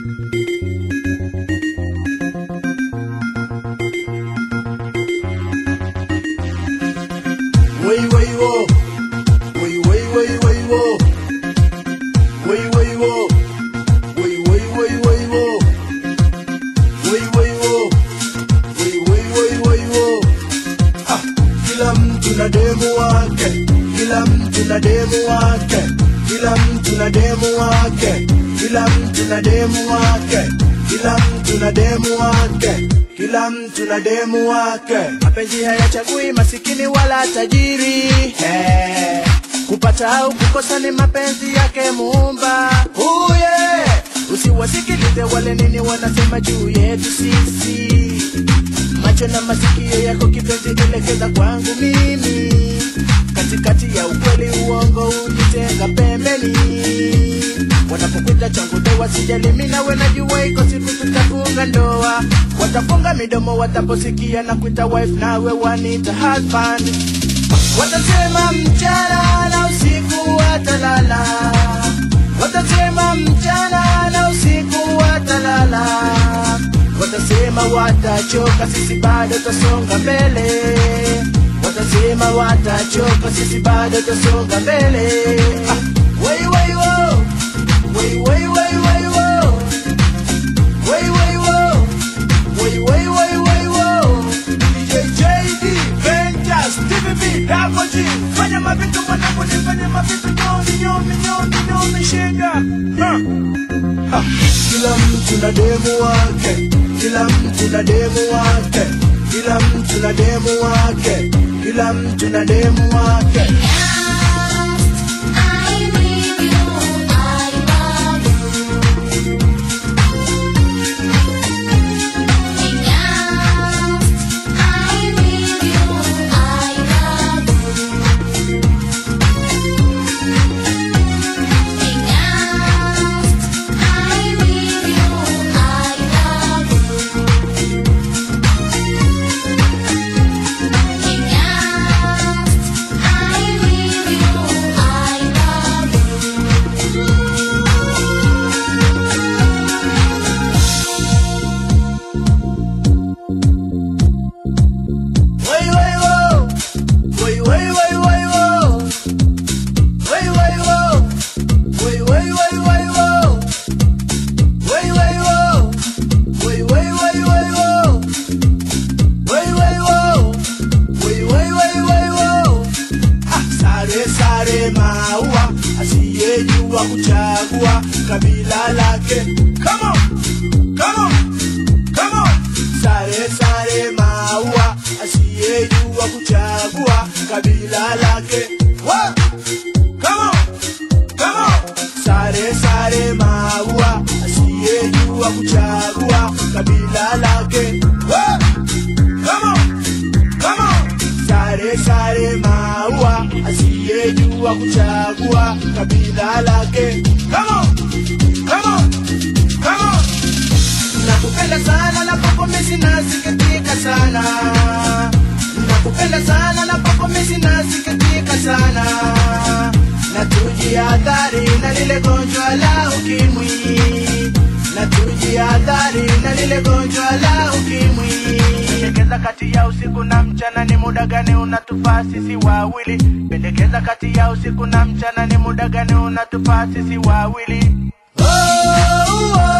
Wai wai wo, wai wai wai wai wo, wai wai wo, wai wai wai wai wo, wai wai wo, wai wai wai wai wo. Ah, kila mtu na demu wake, kila mtu na demu wake, kila mtu na demu wake, kila mtu na demu wake, kila mtu na demu wake, kila mtu na demu wake. Mapenzi hayachagui masikini wala tajiri, eh. Kupata au kukosa ni mapenzi yake Muumba. Oh yeah. Usiwasikilize wale nini wanasema juu yetu sisi macho na masikio yako kipenzi elekeza kwangu mimi katikati ya ukweli uongo ujitenga pembeni wanapokuita changu doa sijali mimi nawe najua iko siku tutafunga ndoa watafunga midomo wataposikia na kuita wife nawe wanita husband watasema mchana na usiku watalala watasema mchana na usiku watalala watasema watachoka sisi bado tasonga mbele watasema watachoka sisi bado tasonga mbele ah, wai wai wo wai wai wai wai wo wai wai wo wai wai wai wai wo DJ JD Ventus TVB Double G fanya mavitu mwanangu nifanye mavitu nyomi nyomi nyomi nyomi shega huh. Ah, kila mtu na demu wake, kila mtu na demu wake, kila mtu na demu wake, kila mtu na demu wake. Wai wai wo, wai wai wai wai wo, wai wai wo, wai wai wai wai wo, wai wai wo, wai wai wai wai wo, wai wai wo, wai wai wai wai wo. Ah, sare sare maua, asiyejua kuchagua kabila lake. Come on, come on, come on. Sare sare maua, asiyejua kuchagua kabila lake. Wa! Come on, come on. Sare sare maua, asiyejua kuchagua kabila lake. Wa! Come on, come on. Sare sare maua, asiyejua kuchagua kabila lake. Come on, come on, come on. Nakupenda sana na popo mimi nasikitika sana. Nakupenda sana na popo mimi nasikitika sana. Na tujihadhari na lile gonjwa la ukimwi. Na tujihadhari na lile gonjwa la ukimwi. Pendekeza kati ya usiku na mchana ni muda gani unatufaa sisi wawili? Pendekeza kati ya usiku na mchana ni muda gani unatufaa sisi wawili? Oh, oh.